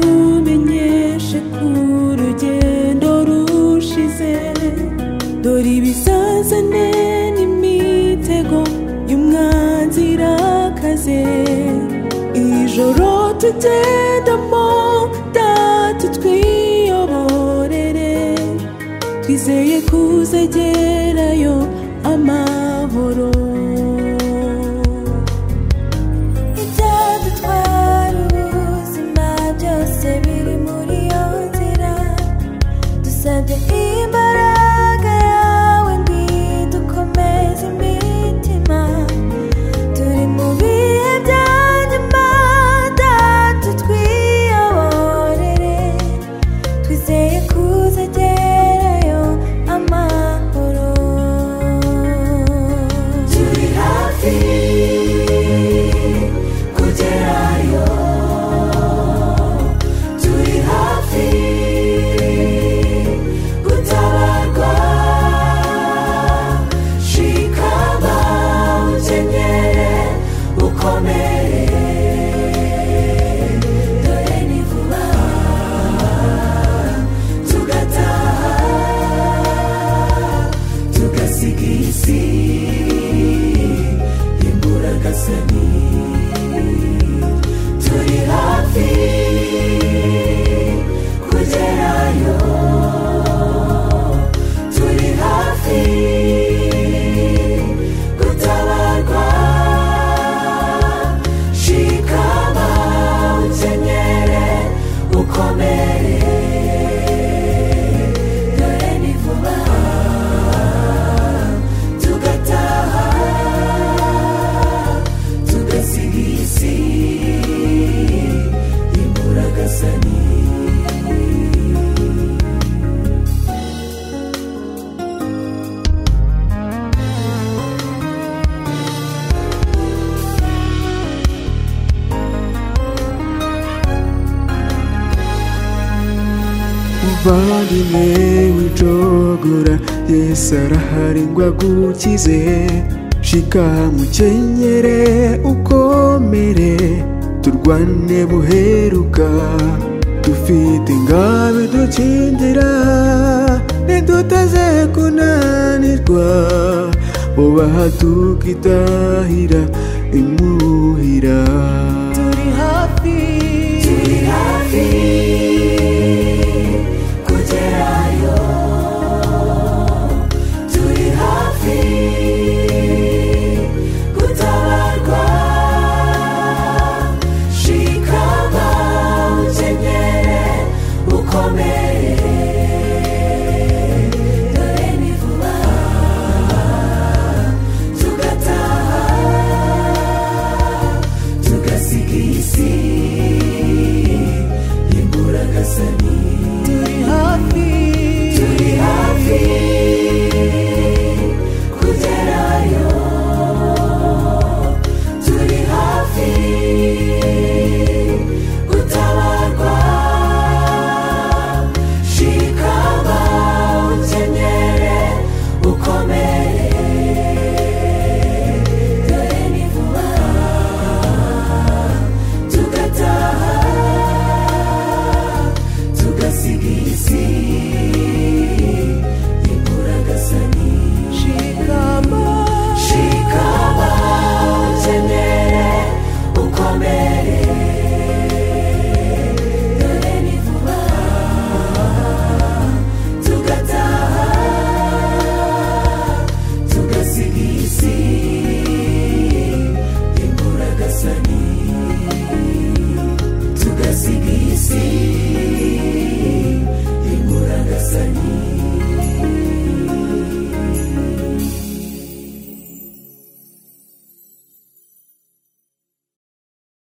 zitumenyeshe ko urugendo rushize dore ibizazane n'imitego y'umwanzi irakaze ijoro tugendamo data twiyoborere twizeye kuzagerayo amahoro ibyadutwara ubuzima byose biri muri iyo nzira dusabye imbaraga yawe dukomeze imitima turi mu bihe bya nyuma datu twiyoborere twizeye kuzagerayo amahoro turi hafi kugerayo turi hafi gutabarwa shikama ukenyere ukomere dore ni vuba tugataha tugasiga iyi si imburagasani turi hafi kugerayo turi hafi gutabarwa shikama ukenyere ukomere dore ni vuba tugataha tugasiga iyi si imburagasani uvandimwe wicogora yesu arahari ngo agukize shika mukenyere ukomere turwane buheruka dufite ingabe dukingira ntiduteze kunanirwa bubaha tukitahira imuhira